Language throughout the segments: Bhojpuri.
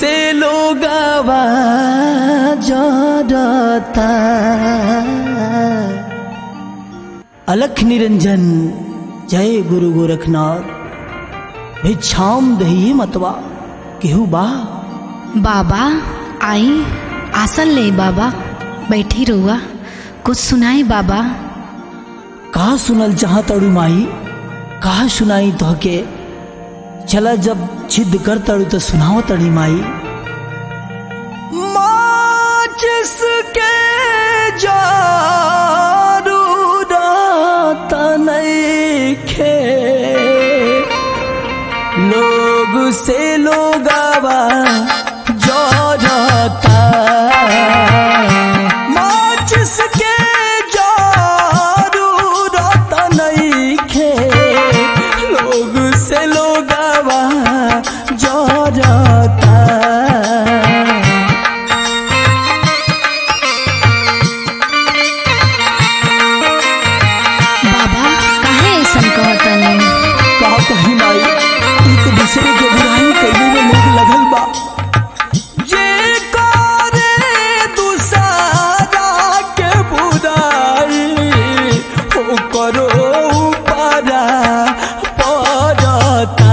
से लोग जड़ता अलख निरंजन जय गुरु गोरखनाथ भिक्षाम दही मतवा केहू बा बाबा आई आसन ले बाबा बैठी रहुआ कुछ सुनाई बाबा कहा सुनल चाह तड़ू माई कहा सुनाई तो के चला जब जिद कर तड़ू तो सुनाओ तड़ी माई माचिस के जारू रात नइखे लोग से लोग जोड़ता माचिस के जारू रात नइखे लोग से लोग जोड़ता बाबा काहे ऐसन कहतनी कहा कहीं माई एक दूसरे के बुराई कैले में लोग लगल बा ये करे दूसरा के बुराई हो करो पारा पड़ता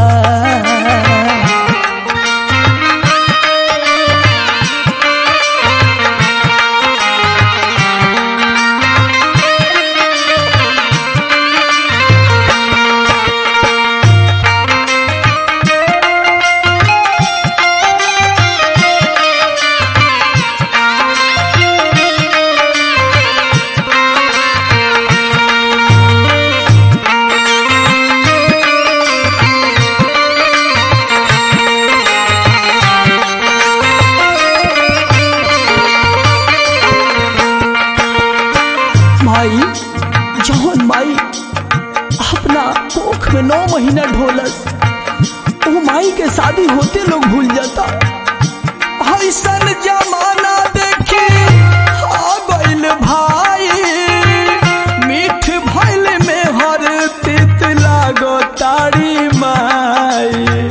माई जौन माई अपना कोख में नौ महीना ढोलस वो माई के शादी होते लोग भूल जाता ऐसन जमाना देखी आ गइल भाई मीठ भइल में हर तित लागो तारी माई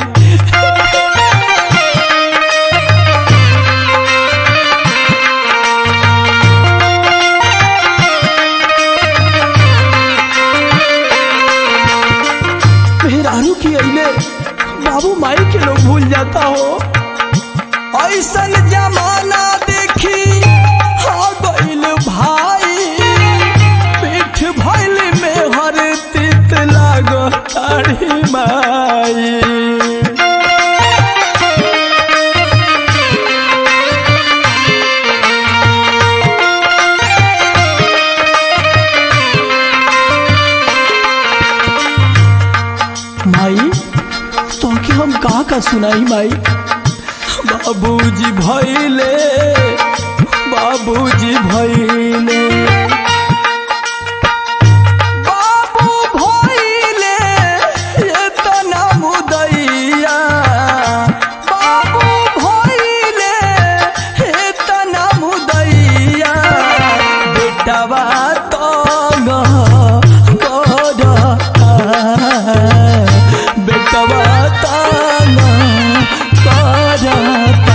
मेहरारू की अइले बाबू माई के लोग भूल जाता हो ऐसन जमाना देखी हा गइल भाई पीठ भइल में हर तित लागो तारी माई माई तो के हम कहा का सुनाई माई बाबूजी भैले बाबूजी भैले बाबू भैले एतना मुदैया बाबू भैले एतना मुदैया बेटवा तंग करता बेटवा तंग करता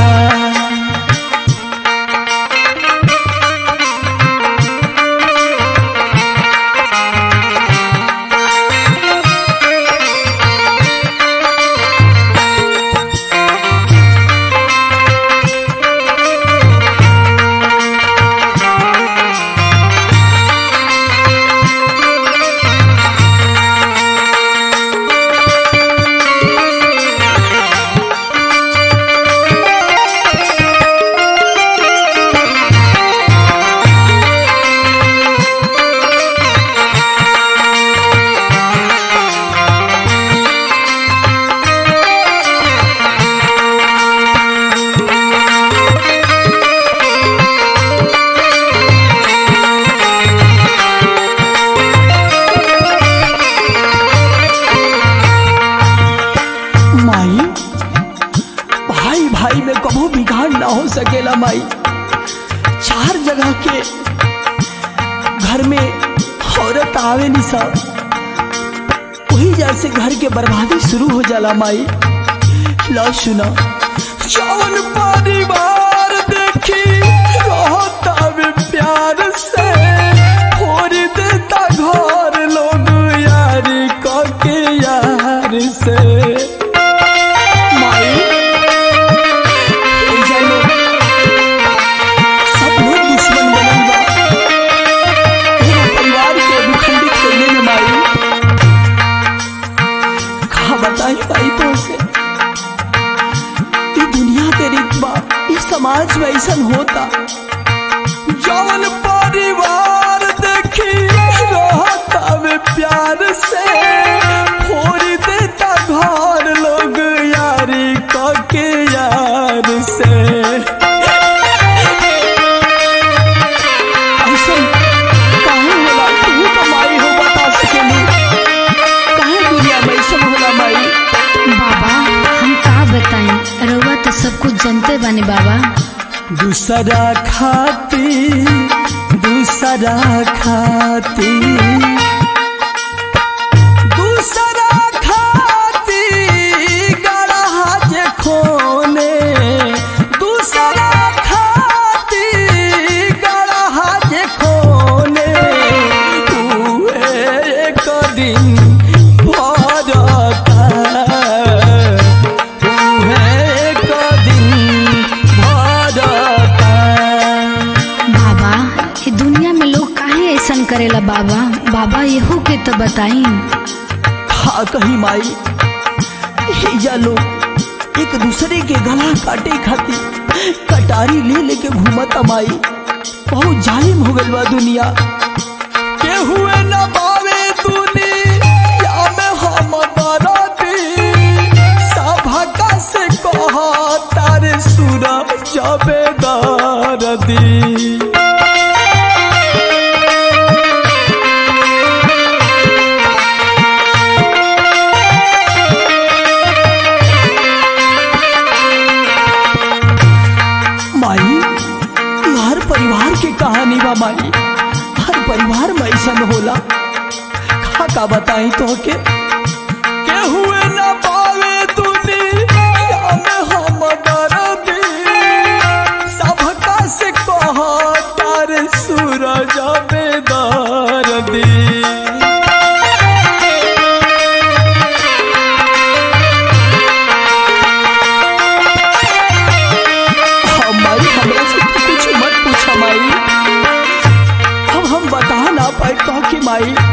माई भाई भाई में कभू बिगाड़ ना हो सकेला माई चार जगह के घर में औरत आवे नहीं सब वही जैसे घर के बर्बादी शुरू हो जाला माई लो सुना चौन समाज में ऐसा होता जवन परिवार देखी रहता में प्यार से फोड़ देता घर लोग यारी के यार से ऐसा काहे होला तू कमाई हो बता सकेली काहे दुनिया में ऐसा होला माई बाबा हम का बताई रउआ तो सब कुछ जानते बानी बाबा दूसरा खाती दूसरा खाती दूसरा खाती गढ़ा जे खोने दूसरा खाती गढ़ा जे खोने उहे एक दिन भरता उहे एक दिन भरता बाबा ये दुनिया में लोग काहे ऐसन करेला बाबा बाबा यहू के तो बताई हा कहीं माई हिजा लोग एक दूसरे के गला काटे खातिर कटारी ले लेके घूमता माई बहुत जालिम हो गइल बा दुनिया के हुए न पावे दुनिया में हम बरती सभा से कह तारे सूरज जबेदार दी माई ये हर परिवार की कहानी बा माई हर परिवार में ऐसा होला का का बताई तो के के हुए न पावे दुनिया में हम दर्दी सबका से कह तारे सूरज बेदार दी हमारी हमरा से तो कुछ मत पूछा माई अब हम बता ना पाए तो कि माई